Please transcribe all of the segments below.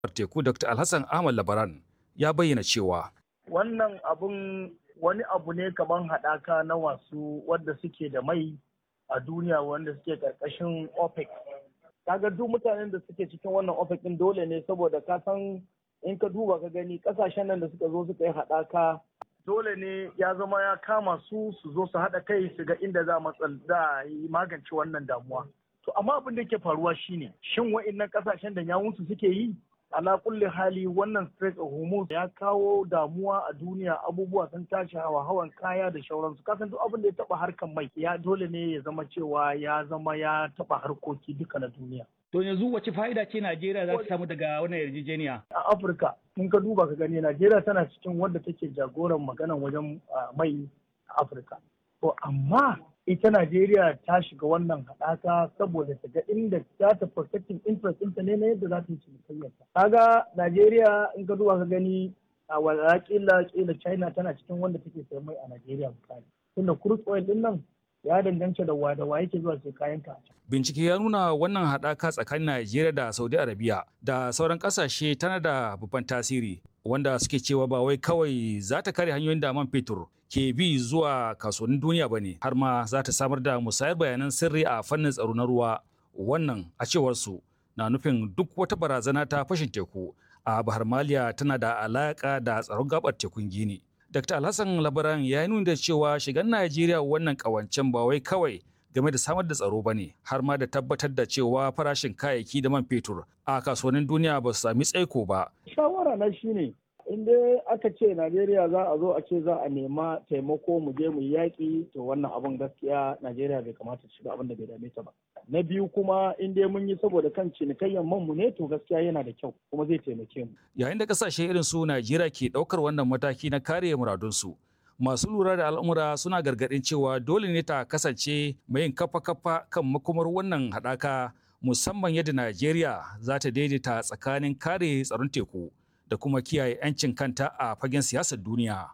teku Dr. Alhassan Ahmad Labaran ya bayyana cewa wannan abun wani abu ne kamar haɗaka na wasu wadda suke da mai a duniya wanda suke ƙarƙashin OPEC. Kaga duk mutanen da suke cikin wannan OPEC ɗin dole ne saboda ka san in ka duba ka gani ƙasashen nan da suka zo suka yi haɗaka dole ne ya zama ya kama su su zo su haɗa kai su ga inda za a yi magance wannan damuwa. To amma abin da ke faruwa shine shin wa'innan ƙasashen da yawunsu suke yi ala kulli hali wannan Strait of Hormuz ya kawo damuwa a duniya abubuwa sun tashi hawa hawan kaya da shauransu kasan duk abin da ya taba harkan mai ya dole ne ya zama cewa ya zama ya taba harkoki duka na duniya To yanzu wace fa'ida ce Najeriya za ta samu daga wannan yarjejeniya? a Afirka in ka duba ka gani Najeriya tana cikin wadda take jagoran maganan wajen mai a Afirka to amma ita Najeriya ta shiga wannan haɗaka saboda ta ga inda za ta protecting interest ɗinta ne na yadda za ta yi cinikayyarta. Kaga Najeriya in ka duba ka gani a wala kila kila China tana cikin wanda take sayan mai a Najeriya misali. Tunda crude oil ɗin nan ya danganta da wada wa yake zuwa sai kayan ka. bincike ya nuna wannan haɗaka tsakanin Najeriya da Saudi Arabia da sauran ƙasashe tana da babban tasiri wanda suke cewa ba wai kawai za ta kare hanyoyin da man fetur ke bi zuwa kasuwannin duniya ba ne har ma za ta samar da musayar bayanan sirri a fannin tsaro na ruwa wannan a cewar su na nufin duk wata barazana ta fashin teku a bahar maliya tana da alaka da tsaron gabar tekun gini dr alhassan labaran ya yi nuna da cewa shigan najeriya wannan kawancen ba wai kawai game da samar da tsaro ba ne har ma da tabbatar da cewa farashin kayayyaki da man fetur a kasuwannin duniya ba su sami tsaiko ba Shawara na shine in dai aka ce Najeriya za a zo a ce za a nema taimako mu je mu yi yaƙi to wannan abun gaskiya Najeriya bai kamata ta shiga abin da bai dame ta ba. Na biyu kuma in dai mun yi saboda kan cinikayyan man mu ne to gaskiya yana da kyau kuma zai taimake mu. yayin da kasashe irin su Najeriya ke ɗaukar wannan mataki na kare muradunsu. Masu lura da al'amura suna gargaɗin cewa dole ne ta kasance mai yin kafa-kafa kan makomar wannan haɗaka musamman yadda Najeriya za ta daidaita tsakanin kare tsaron teku da kuma kiyaye 'yancin kanta a fagen siyasar duniya.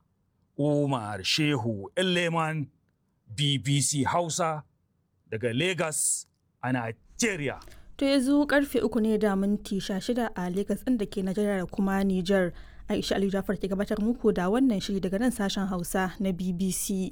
Umar Shehu Leman BBC Hausa daga Lagos a Najeriya. To yanzu karfe uku ne da minti shida a Legas ɗin da ke Najeriya da kuma Nijar. Aisha Ali Jafar ke gabatar muku da wannan shiri daga nan sashen Hausa na BBC.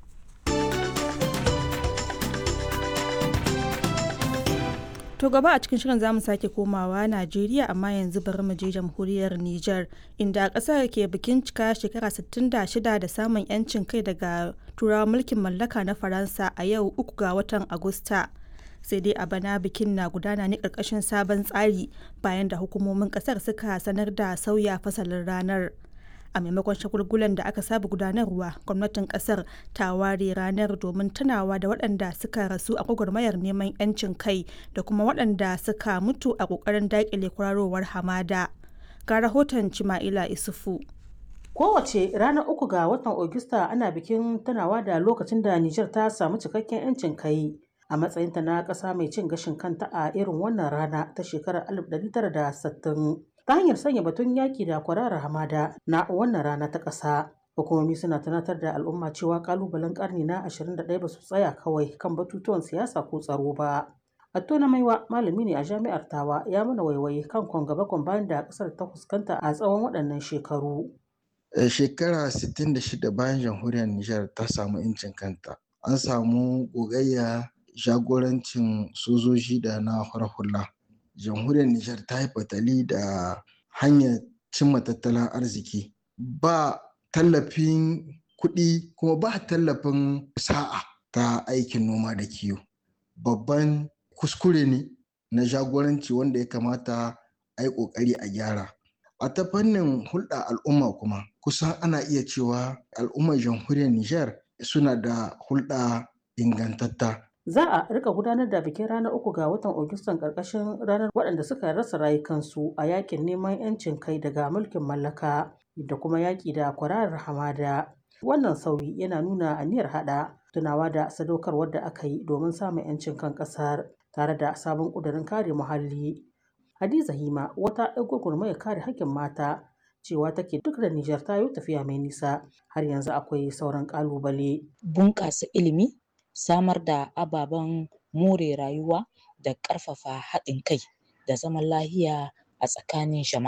To gaba a cikin shirin zamu sake komawa Najeriya amma yanzu bari mu je jamhuriyar Nijar inda ƙasar ke bikin cika shekara 66 da samun 'yancin kai daga turawa mulkin mallaka na Faransa a yau uku ga watan Agusta. sai dai a bana bikin na gudana ne ƙarƙashin sabon tsari bayan da hukumomin ƙasar suka sanar da sauya fasalin ranar a maimakon shagulgulan da aka saba gudanarwa gwamnatin ƙasar ta ware ranar domin tunawa da waɗanda suka rasu a gwagwarmayar neman 'yancin kai da kuma waɗanda suka mutu a ƙoƙarin daƙile kwararowar hamada ga rahoton cima'ila isufu Kowace ranar uku ga watan Ogista ana bikin tunawa da lokacin da Nijar ta samu cikakken 'yancin kai. a matsayinta na ƙasa mai cin gashin kanta a irin wannan rana ta shekarar 1960 ta hanyar sanya batun yaƙi da kwararar hamada na wannan rana ta ƙasa. Hukumomi suna tunatar da al'umma cewa ƙalubalen ƙarni na 21 ba su tsaya kawai kan batutuwan siyasa ko tsaro ba. Atto na maiwa malami ne a jami'ar Tawa ya mana waiwaye kan kwangaba bayan da ƙasar ta fuskanta a tsawon waɗannan shekaru. Shekara 66 bayan jamhuriyar Nijar ta samu 'yancin kanta. An samu gogayya jagorancin sojoji da na hula. jamhuriyar Nijar ta yi fatali da hanyar cimma tattalin arziki ba tallafin kuɗi kuma ba tallafin sa'a ta aikin noma da kiwo babban kuskure ne na jagoranci wanda ya kamata a yi ƙoƙari a gyara a ta fannin hulɗa al'umma kuma kusan ana iya cewa al'ummar jamhuriyar Nijar suna da hulɗa ingantatta Za a rika gudanar da bikin ranar uku ga watan Agustan ƙarƙashin ranar waɗanda suka rasa rayukansu a yakin neman 'yancin kai daga mulkin mallaka da kuma yaƙi da kwararar hamada. Wannan sauyi yana nuna aniyar haɗa tunawa da sadaukarwar da aka yi domin samun 'yancin kan ƙasar tare da sabon ƙudurin kare muhalli. Hadiza Hima wata 'yar gwagwarmayar kare haƙƙin mata cewa take duk da Nijar ta yi tafiya mai nisa har yanzu akwai sauran ƙalubale. Bunƙasa ilimi samar da ababen more rayuwa da ƙarfafa haɗin kai da zaman lahiya a tsakanin jama'a.